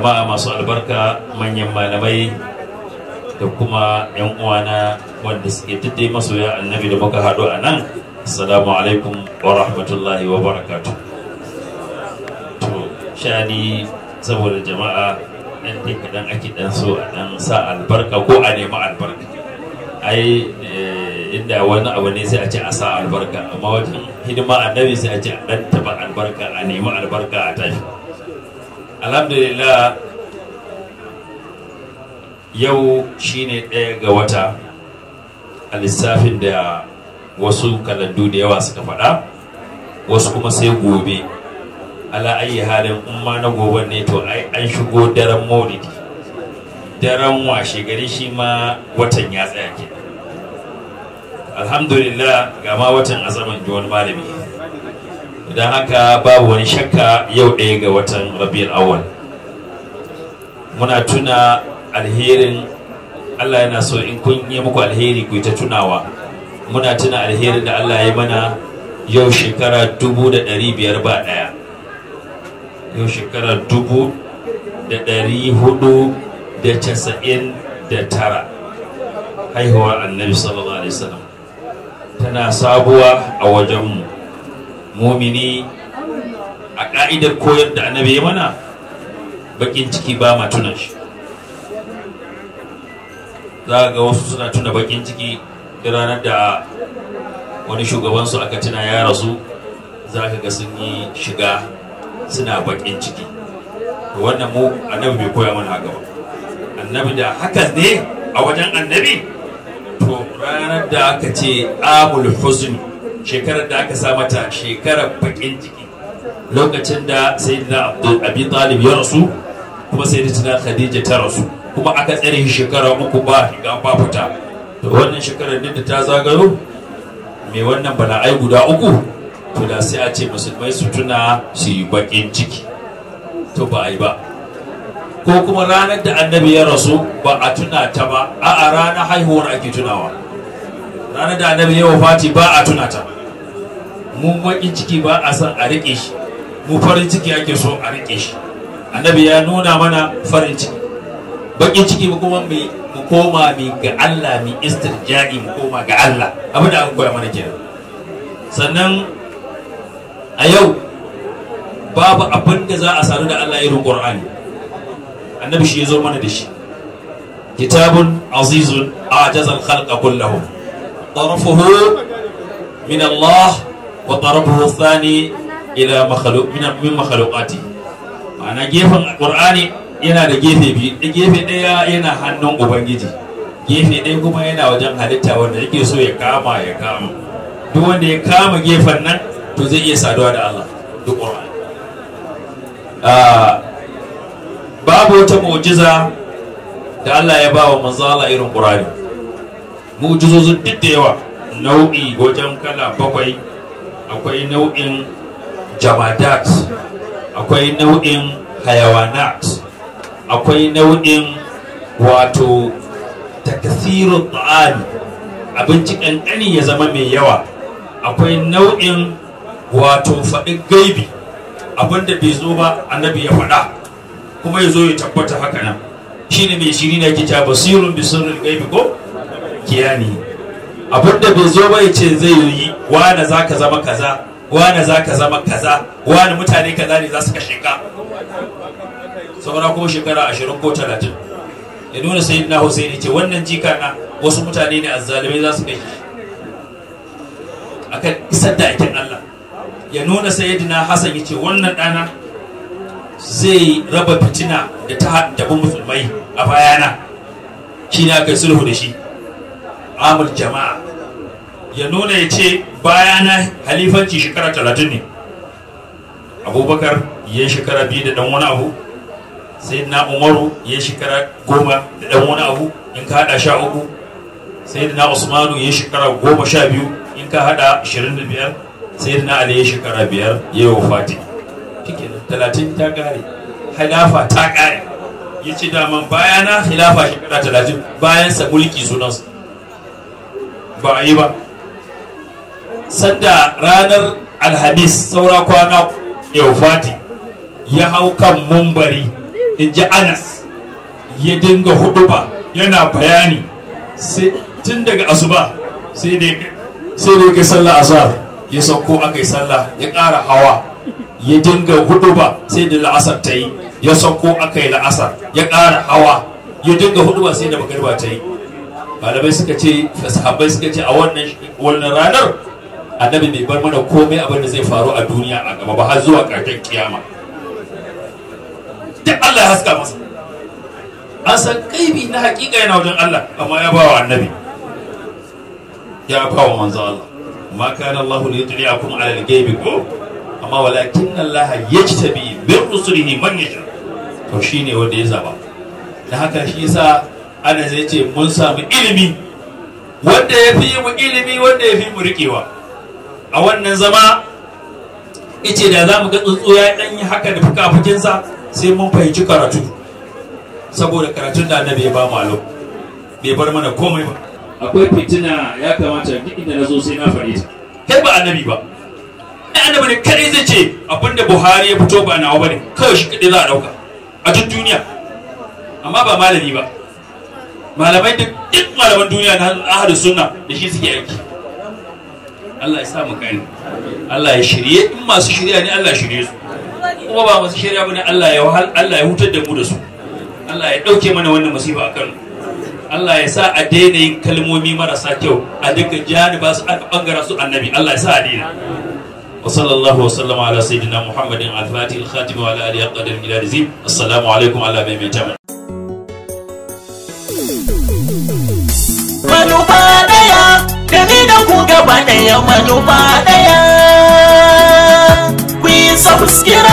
jama'a masu albarka manyan malamai da kuma 'yan uwana wanda suke tuddai masoya annabi da muka haɗu a nan assalamu alaikum wa rahmatullahi wa barakatu to shani saboda jama'a ɗan dai kaɗan ake ɗan so a ɗan sa albarka ko a nemi albarka ai inda wani abu ne sai a ce a sa albarka amma wajen hidima annabi sai a ce a ɗan taɓa albarka a nemi albarka a tashi alhamdulillah yau shine ɗaya ga wata a lissafin da wasu kalandu da yawa suka faɗa wasu kuma sai gobe ala ayi halin umma na gobe ne to ai an shigo daren maulidi daren washe gari shi ma watan ya tsaya ke alhamdulillah ga ma watan azaman ji wani malami don haka babu wani shakka yau ɗaya ga watan rabiul awwal muna tuna alherin Allah yana so in kun yi muku alheri ku ta tunawa muna tuna alherin da Allah ya mana yau shekara dubu da ɗari biyar ba ɗaya yau shekara dubu da ɗari hudu da casa'in da tara haihuwar annabi sallallahu alaihi wasallam tana sabuwa a wajenmu mumini a ƙa'idar koyar da annabi ya mana bakin ciki ba ma tuna shi za ga wasu suna tuna bakin ciki da ranar da wani shugabansu aka tuna ya rasu za ka ga sun yi shiga suna bakin ciki wannan mu annabi bai koya mana haka ba annabi da haka ne a wajen annabi to ranar da aka ce amul huzn shekarar da aka sa mata shekarar bakin ciki lokacin da sayyidina abi talib ya rasu kuma sayyidatina khadija ta rasu kuma aka tsare shi shekara uku ba shiga ba fita to wannan shekarar da ta zagaro mai wannan bala'ai guda uku to da sai a ce musulmai su tuna su yi bakin ciki to ba a yi ba ko kuma ranar da annabi ya rasu ba a tuna ta ba a a ranar haihuwar ake tunawa ranar da annabi ya wafati ba a tuna ta mu bakin ciki ba a san a riƙe shi mu farin ciki ake so a riƙe shi annabi ya nuna mana farin ciki bakin ciki mu kuma mu koma mi ga Allah mi istirja'i mu koma ga Allah abin da aka koya mana kenan sannan a yau babu abin da za a sadu da Allah irin Qur'ani annabi shi ya zo mana da shi kitabun azizun ajaza al-khalqa kullahum tarafuhu min Allah wa tarafuhu thani ila makhluq min makhluqati ma'ana gefen Qur'ani yana da gefe biyu gefe ɗaya yana hannun ubangiji gefe ɗaya kuma yana wajen halitta wanda yake so ya kama ya kama duk wanda ya kama gefen nan to zai iya saduwa da Allah duk Qur'ani babu wata mu'jiza da Allah ya bawa manzo Allah irin Qur'ani mu'jizozin duk da yawa nau'i wajen kala bakwai akwai nau'in jamadat akwai nau'in hayawanat akwai nau'in wato takasirun ta'ami abinci ƙanƙani ya zama mai yawa akwai nau'in wato faɗin gaibi abinda bai zo ba annabi ya faɗa kuma ya zo ya tabbata haka nan shine mai shiri na kita basirun bisirin gaibi ko kiyani abinda bai zo ba ya ce zai yi wane za ka zama kaza wane za ka zama kaza wane mutane kaza ne za su kashe ka saura ko shekara ashirin ko talatin ya nuna sai na Hussein ce wannan jika na wasu mutane ne azzalimai za su kai shi akan isar da aikin Allah ya nuna sayyidina Hassan ya ce wannan ɗana zai raba fitina da ta haddabi musulmai a bayana shi ne aka yi sulhu da shi amul jama'a ya nuna ya ce bayana halifanci shekara talatin ne abubakar ya shekara biyu da ɗan wani abu sai na umaru ya shekara goma da ɗan wani abu in ka haɗa sha uku sai na usmanu ya shekara goma sha biyu in ka haɗa ashirin da biyar sai na ali ya shekara biyar ya yi wafati talatin ta ƙare hilafa ta ƙare ya ce daman bayana hilafa shekara talatin bayansa mulki sunansa ba a yi ba sanda ranar alhamis saura kwana ya wafati ya hau kan mumbari in ji anas ya dinga huduba yana bayani tun daga asuba sai da ya sallah azhar ya sauko aka yi sallah ya ƙara hawa ya dinga huduba sai da la'asar ta yi ya sauko aka yi la'asar ya ƙara hawa ya dinga huduba sai da magarba ta yi malamai suka ce sahabbai suka ce a wannan ranar annabi bai bar mana komai abin da zai faru a duniya a gaba ba har zuwa ƙarshen kiyama duk Allah ya haska masa an san kaibi na hakika yana wajen Allah amma ya bawa annabi ya bawa manzo Allah ma kana Allah li yutli'akum 'ala al-ghaibi ko amma walakin Allah yajtabi bi rusulihi man yasha to shine wanda ya zaba da haka shi yasa ana zai ce mun samu ilimi wanda ya fi mu ilimi wanda ya fi mu rikewa a wannan zama ice da za mu ga tsuntsu ya dan yi haka da fuka-fukinsa sai mun fahimci karatu saboda karatun da annabi ya ba mu alo bai bar mana komai ba akwai fitina ya kamata duk inda na zo sai na faɗi ta kai ba annabi ba ai annabi ne kadai zai ce abinda buhari ya fito ba nawa bane kawai shi kadai za a dauka a duk duniya amma ba malami ba malamai duk duk malaman duniya na ahadu sunna da shi suke aiki Allah ya sa mu gani Allah ya shirye in masu shirya ne Allah ya shirye su kuma ba masu shirya bane Allah ya wahal Allah ya hutar da mu da su Allah ya dauke mana wannan musiba a Kano Allah ya sa a daina yin kalmomi marasa kyau a duka janiba su aka bangara su annabi Allah ya sa a daina wa sallallahu wa sallama ala sayyidina muhammadin al-fatih al-khatim wa ala alihi qadar milad zim assalamu alaikum ala mai mai tamu manufa daya da ni da ku gaba daya manufa daya ku yi subscribe